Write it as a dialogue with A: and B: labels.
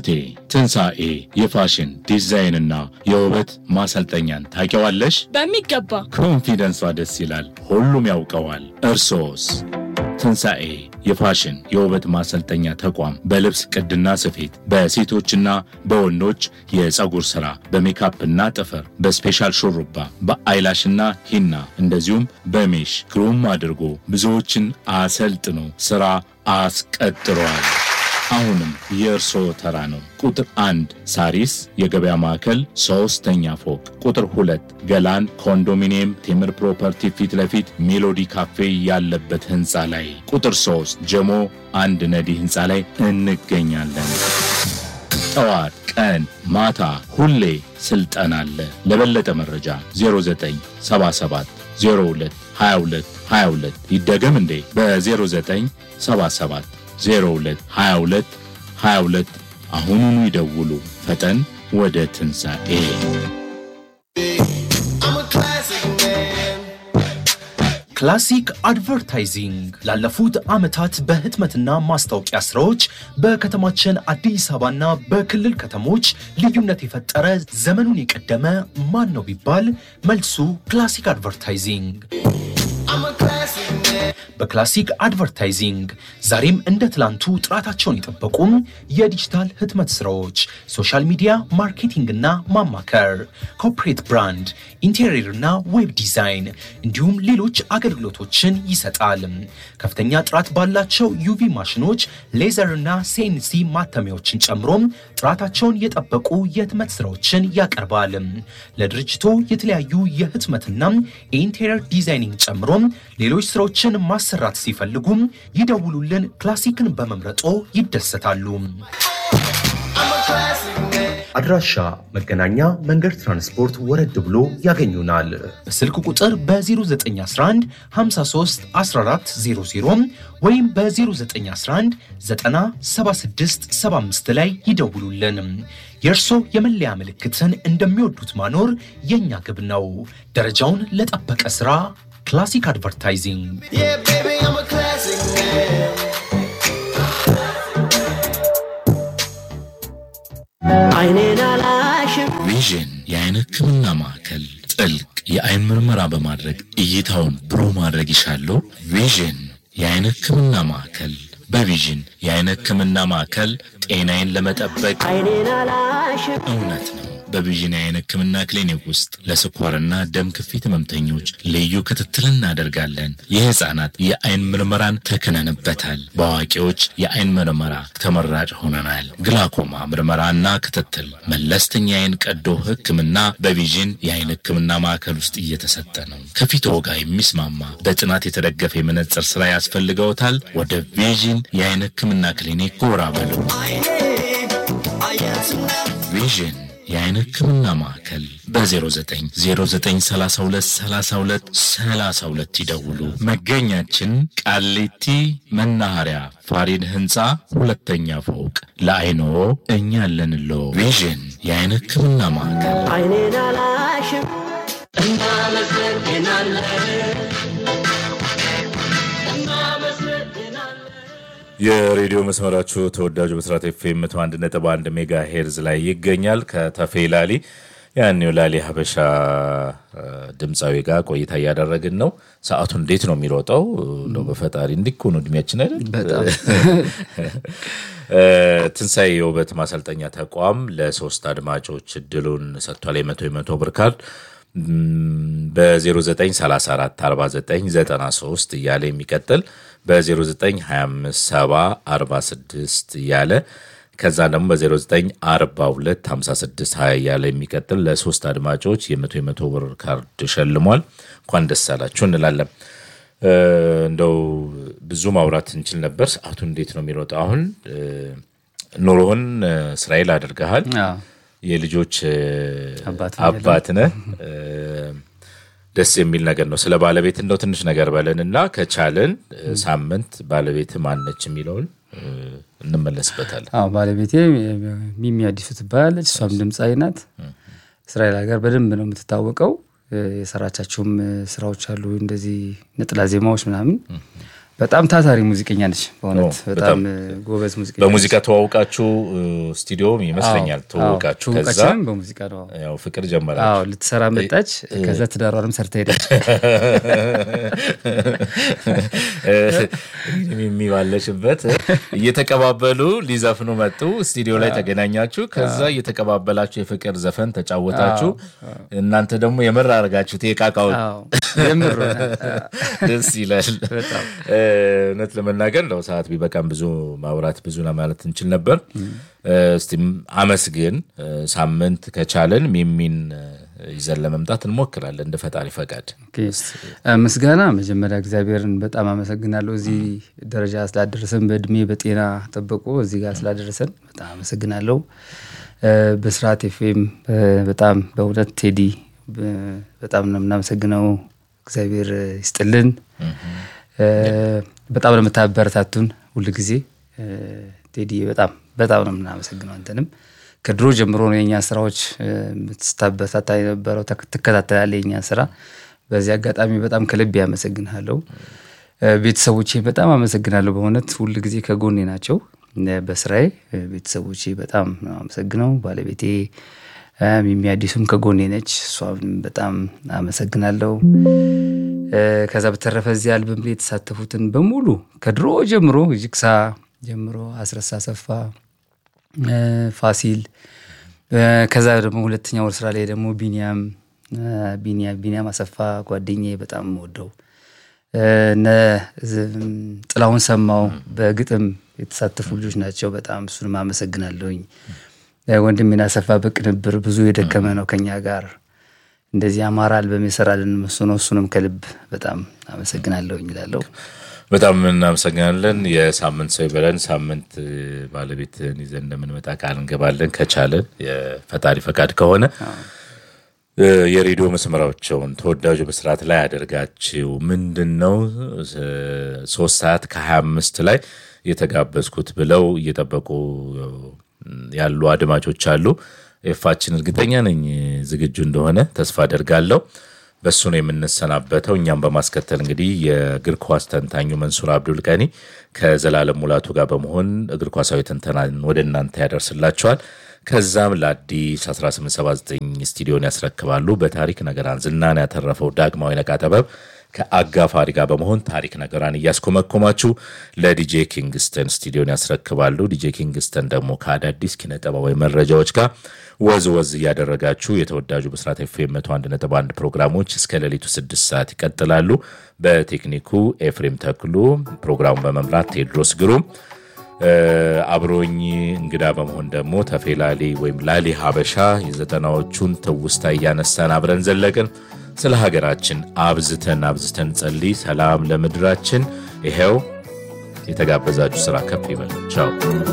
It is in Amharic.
A: እህቴ ትንሣኤ የፋሽን ዲዛይንና የውበት ማሰልጠኛን ታውቂዋለሽ?
B: በሚገባ
A: ኮንፊደንሷ ደስ ይላል። ሁሉም ያውቀዋል። እርሶስ? ትንሣኤ የፋሽን የውበት ማሰልጠኛ ተቋም በልብስ ቅድና ስፌት፣ በሴቶችና በወንዶች የፀጉር ሥራ፣ በሜካፕና ጥፍር፣ በስፔሻል ሹሩባ፣ በአይላሽና ሂና እንደዚሁም በሜሽ ግሩም አድርጎ ብዙዎችን አሰልጥኖ ሥራ አስቀጥሯል። አሁንም የእርስዎ ተራ ነው። ቁጥር አንድ ሳሪስ የገበያ ማዕከል ሶስተኛ ፎቅ፣ ቁጥር ሁለት ገላን ኮንዶሚኒየም ቴምር ፕሮፐርቲ ፊት ለፊት ሜሎዲ ካፌ ያለበት ህንፃ ላይ፣ ቁጥር ሶስት ጀሞ አንድ ነዲ ህንፃ ላይ እንገኛለን። ጠዋት፣ ቀን፣ ማታ ሁሌ ስልጠና አለ። ለበለጠ መረጃ 0977 02 22 22 ይደገም እንዴ በ0977 02 22 22 አሁኑኑ ይደውሉ። ፈጠን ወደ ትንሣኤ
C: ክላሲክ አድቨርታይዚንግ ላለፉት ዓመታት በህትመትና ማስታወቂያ ስራዎች በከተማችን አዲስ አበባና በክልል ከተሞች ልዩነት የፈጠረ ዘመኑን የቀደመ ማን ነው ቢባል መልሱ ክላሲክ አድቨርታይዚንግ። በክላሲክ አድቨርታይዚንግ ዛሬም እንደ ትላንቱ ጥራታቸውን የጠበቁም የዲጂታል ህትመት ስራዎች፣ ሶሻል ሚዲያ ማርኬቲንግና ማማከር፣ ኮርፖሬት ብራንድ፣ ኢንቴሪየርና ዌብ ዲዛይን እንዲሁም ሌሎች አገልግሎቶችን ይሰጣል። ከፍተኛ ጥራት ባላቸው ዩቪ ማሽኖች፣ ሌዘርና ሴንሲ ማተሚያዎችን ጨምሮም ጥራታቸውን የጠበቁ የህትመት ስራዎችን ያቀርባል። ለድርጅቶ የተለያዩ የህትመትና የኢንቴሪየር ዲዛይኒንግ ጨምሮም ሌሎች ስራዎችን ማሰራት ሲፈልጉም ይደውሉልን። ክላሲክን በመምረጦ ይደሰታሉ። አድራሻ መገናኛ መንገድ ትራንስፖርት ወረድ ብሎ ያገኙናል። በስልክ ቁጥር በ0911 53 1400 ወይም በ0911 976 75 ላይ ይደውሉልን። የእርሶ የመለያ ምልክትን እንደሚወዱት ማኖር የእኛ ግብ ነው። ደረጃውን ለጠበቀ ሥራ ክላሲክ አድቨርታይዚንግ
D: አይኔን አላሽም
A: ቪዥን የአይን ህክምና ማዕከል ጥልቅ የአይን ምርመራ በማድረግ እይታውን ብሩህ ማድረግ ይሻሉ? ቪዥን የአይን ህክምና ማዕከል በቪዥን የአይን ህክምና ማዕከል ጤናዬን ለመጠበቅ
D: አይኔን አላሽም
A: እውነት ነው። በቪዥን የአይን ህክምና ክሊኒክ ውስጥ ለስኳርና ደም ግፊት ህመምተኞች ልዩ ክትትል እናደርጋለን። የህፃናት የአይን ምርመራን ተክነንበታል። በአዋቂዎች የአይን ምርመራ ተመራጭ ሆነናል። ግላኮማ ምርመራና ክትትል፣ መለስተኛ የአይን ቀዶ ህክምና በቪዥን የአይን ህክምና ማዕከል ውስጥ እየተሰጠ ነው። ከፊትዎ ጋር የሚስማማ በጥናት የተደገፈ የመነጽር ስራ ያስፈልገውታል? ወደ ቪዥን የአይን ህክምና ክሊኒክ ጎራ በሉ። ቪዥን የአይን ህክምና ማዕከል በ0909323232 ይደውሉ። መገኛችን ቃሊቲ መናኸሪያ ፋሪድ ህንፃ ሁለተኛ ፎቅ። ለአይኖ እኛ አለንሎ። ቪዥን የአይን ህክምና ማዕከል
D: አይኔን አላሽም እናመሰግናለን
A: የሬዲዮ መስመራችሁ ተወዳጁ ብስራት ኤፍኤም መቶ አንድ ነጥብ አንድ ሜጋ ሄርዝ ላይ ይገኛል። ከተፌ ላሊ ያኔው ላሊ ሀበሻ ድምፃዊ ጋር ቆይታ እያደረግን ነው። ሰዓቱ እንዴት ነው የሚሮጠው? እንደው በፈጣሪ እንዲኮኑ እድሜያችን አይደል? ትንሣኤ የውበት ማሰልጠኛ ተቋም ለሶስት አድማጮች እድሉን ሰጥቷል። የመቶ የመቶ ብር ካርድ በ0934 4993 እያለ የሚቀጥል በ0925 እያለ ከዛ ደግሞ በ0942 56 20 እያለ የሚቀጥል ለሶስት አድማጮች የመቶ የመቶ ብር ካርድ ሸልሟል። እንኳን ደስ አላችሁ እንላለን። እንደው ብዙ ማውራት እንችል ነበር። ሰዓቱ እንዴት ነው የሚሮጠው? አሁን ኑሮህን እስራኤል አድርገሃል። የልጆች አባት ነህ። ደስ የሚል ነገር ነው። ስለ ባለቤት እንደው ትንሽ ነገር በለን እና ከቻለን ሳምንት ባለቤት ማነች የሚለውን እንመለስበታለን።
E: አዎ ባለቤቴ ሚሚ አዲሱ ትባላለች። እሷም ድምፃዊ ናት። እስራኤል ሀገር በደንብ ነው የምትታወቀው። የሰራቻቸውም ስራዎች አሉ እንደዚህ ነጥላ ዜማዎች ምናምን በጣም ታታሪ ሙዚቀኛ ነች። በእውነት
A: ኦ፣
E: በጣም
A: በጣም
E: ጎበዝ ሙዚቀኛ
A: በሙዚቃ ተዋውቃችሁ ስቱዲዮም ይመስለኛል
E: አዎ፣
A: ተዋውቃችሁ
E: አዎ፣
A: ከዛ
E: ትውውቃችንም በሙዚቃ ነው።
A: ያው ፍቅር ጀመራችሁ
E: አዎ ልትሰራ መጣች። ከዛ ትዳሯንም ሰርታ ሄደች።
A: የሚባለሽበት እየተቀባበሉ ሊዘፍኑ መጡ። ስቱዲዮ ላይ ተገናኛችሁ። ከዛ እየተቀባበላችሁ የፍቅር ዘፈን ተጫወታችሁ። እናንተ ደግሞ የምር አድርጋችሁት የቃቃውን
E: አዎ የምር
A: ደስ ይላል።
E: በጣም።
A: እ፣ እውነት ለመናገር ለው ሰዓት ቢበቃም ብዙ ማውራት ብዙ ለማለት እንችል ነበር። እ፣ እስቲ አመስግን እ፣ ሳምንት ከቻለን ሚሚን እ፣ ይዘን ለመምጣት እንሞክራለን እንደ ፈጣሪ ፈቃድ።
E: ኦኬ። እ፣ ምስጋና መጀመሪያ እግዚአብሔርን በጣም አመሰግናለሁ። እዚህ ደረጃ ስላደረሰን በእድሜ በጤና ጠብቆ እዚህ ጋር ስላደረሰን በጣም አመሰግናለሁ። እ፣ በስርዓት ኤፍኤም እ፣ በጣም በእውነት ቴዲ እ፣ በጣም ነው የምናመሰግነው። እግዚአብሔር ይስጥልን። እ፣ በጣም ነው የምታበረታቱን ሁል ጊዜ እ፣ ቴዲ በጣም በጣም ነው የምናመሰግነው። አንተንም ከድሮ ጀምሮ ነው የኛ ስራዎች እ፣ ስታበረታታ የነበረው ተክ- ትከታተላለህ የኛ ስራ። በዚህ አጋጣሚ በጣም ከልብ ያመሰግንሃለሁ። እ፣ ቤተሰቦቼ በጣም አመሰግናለሁ። በእውነት ሁል ጊዜ ከጎኔ ናቸው እ፣ በስራዬ እ፣ ቤተሰቦቼ በጣም ነው አመሰግነው። ባለቤቴ እ፣ ሚሚ አዲሱም ከጎኔ ነች። እሷም በጣም አመሰግናለሁ። እ፣ ከዛ በተረፈ እዚህ አልበም ላይ የተሳተፉትን በሙሉ ከድሮ ጀምሮ ጅግሳ ጀምሮ አስረሳ ሰፋ እ፣ ፋሲል እ፣ ከዛ ደግሞ ሁለተኛ ወር ስራ ላይ ደግሞ ቢኒያም እ፣ ቢኒያም ቢኒያም አሰፋ ጓደኛዬ በጣም ወደው እነ ዝም ጥላሁን ሰማው በግጥም የተሳተፉ ልጆች ናቸው። በጣም እሱንም አመሰግናለሁኝ። እ፣ ወንድሜን አሰፋ በቅንብር ብዙ የደከመ ነው ከኛ ጋር እንደዚህ አማራ አልበም የሰራልን እሱ ነው። እሱንም ከልብ በጣም አመሰግናለሁኝ እላለሁ።
A: በጣም እናመሰግናለን። የሳምንት ሰው ይበለን። ሳምንት እ፣ ባለቤትን ይዘን እንደምንመጣ ቃል እንገባለን። ከቻለን የፈጣሪ ፈቃድ ከሆነ እ፣ የሬዲዮ መስመራቸውን ተወዳጁ በስርዓት ላይ አደርጋችው ምንድን ነው እ፣ ሶስት ሰዓት ከሀያ አምስት ላይ የተጋበዝኩት ብለው እየጠበቁ ያሉ አድማጮች አሉ። ኤፋችን እርግጠኛ ነኝ ዝግጁ እንደሆነ ተስፋ አደርጋለሁ። በእሱ ነው የምንሰናበተው። እኛም በማስከተል እንግዲህ የእግር ኳስ ተንታኙ መንሱር አብዱል ቀኒ ከዘላለም ሙላቱ ጋር በመሆን እግር ኳሳዊ ትንተናን ወደ እናንተ ያደርስላቸዋል። ከዛም ለአዲስ 1879 ስቱዲዮን ያስረክባሉ። በታሪክ ነገራን ዝናን ያተረፈው ዳግማዊ ነቃ ጥበብ ከአጋፋሪ ጋር በመሆን ታሪክ ነገራን እያስኮመኮማችሁ ለዲጄ ኪንግስተን ስቱዲዮን ያስረክባሉ። ዲጄ ኪንግስተን ደግሞ ከአዳዲስ ኪነ ጥበባዊ መረጃዎች ጋር ወዝ ወዝ እያደረጋችሁ የተወዳጁ ብስራት ኤፍኤም 101.1 ፕሮግራሞች እስከ ሌሊቱ 6 ሰዓት ይቀጥላሉ። በቴክኒኩ ኤፍሬም ተክሉ፣ ፕሮግራሙን በመምራት ቴድሮስ ግሩም እ፣ አብሮኝ እንግዳ በመሆን ደግሞ ተፌላሊ ወይም ላሊ ሀበሻ የዘጠናዎቹን ትውስታ እያነሳን አብረን ዘለቅን። ስለ ሀገራችን አብዝተን አብዝተን ጸልይ። ሰላም ለምድራችን። ይሄው የተጋበዛችሁ ስራ ከፍ ይበል። ቻው